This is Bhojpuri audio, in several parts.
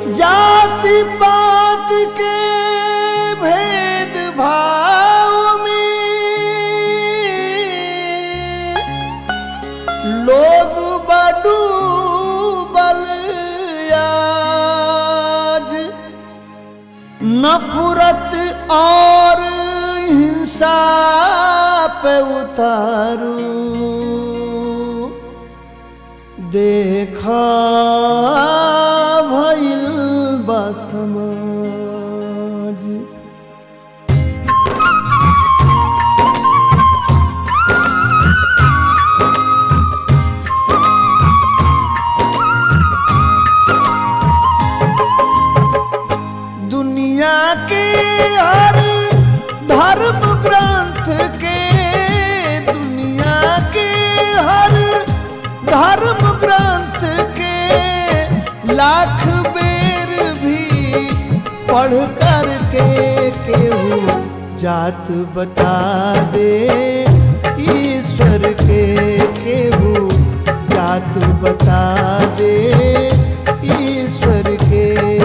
जाति पात के भेद भाव में लोग बडू बल आज नफरत और हिंसा पे उतारू देखा भइल बा समाज दुनिया के हर धर्म ग्रंथ के दुनिया के हर धर्म ग्रंथ के लाख बेर भी पढ़ कर के केहू जात बता दे ईश्वर के केहू जात बता दे ईश्वर के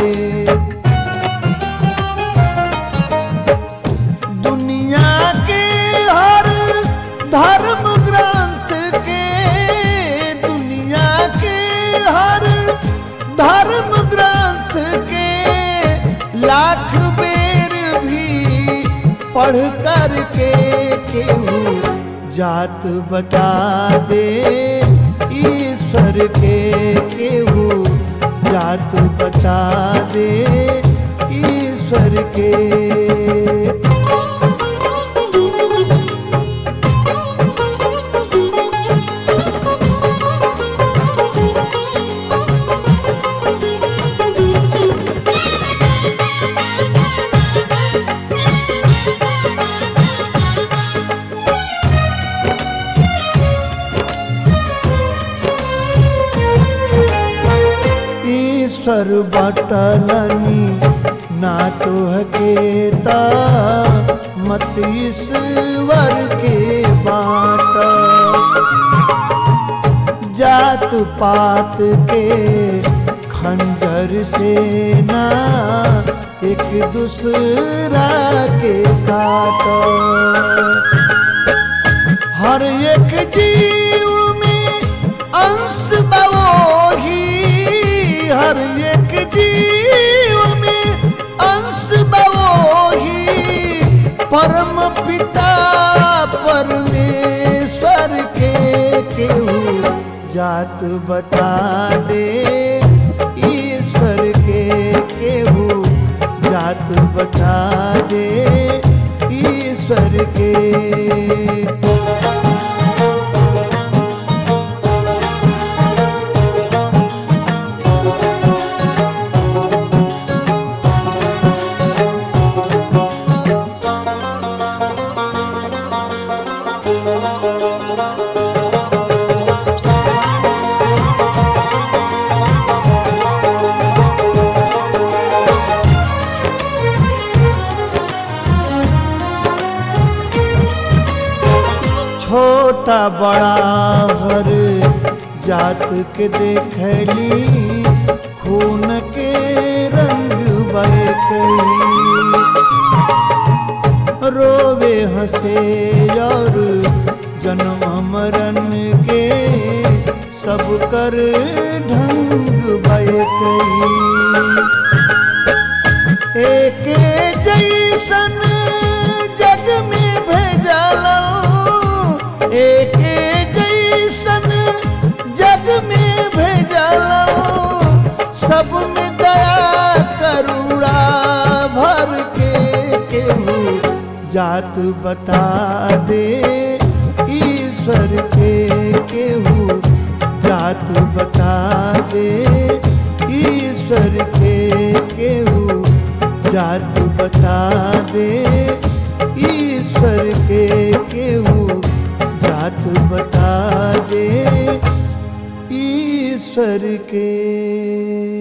दुनिया के हर धर्म ग्रंथ के दुनिया के हर धर्म ग्रंथ के लाख बेर भी पढ़ कर के केहू जात बता दे ईश्वर के केहू जात बता दे ईश्वर के ईश्वर बटलनी ना तो हकेता मत ईश्वर के बाट जात पात के खंजर से ना एक दूसरा के काट हर एक जीव में अंश बवोही हर एक जीव में अंश बवोही परम पिता परमेश्वर के केहू जात बता दे ईश्वर के केहू जात बता दे ईश्वर के छोटा बड़ा हर जात के देखली खून के रंग बरकली रोवे हंसे और जन्म मरण के सब कर ढंग बरकली एक जैसन जग में भेजल एक जैसन जग में भेजल सब में दया करुणा भर के केहू जात बता दे ईश्वर के केहू जात बता दे ईश्वर के केहू जात बता दे ईश्वर के केहू जात बता दे ईश्वर के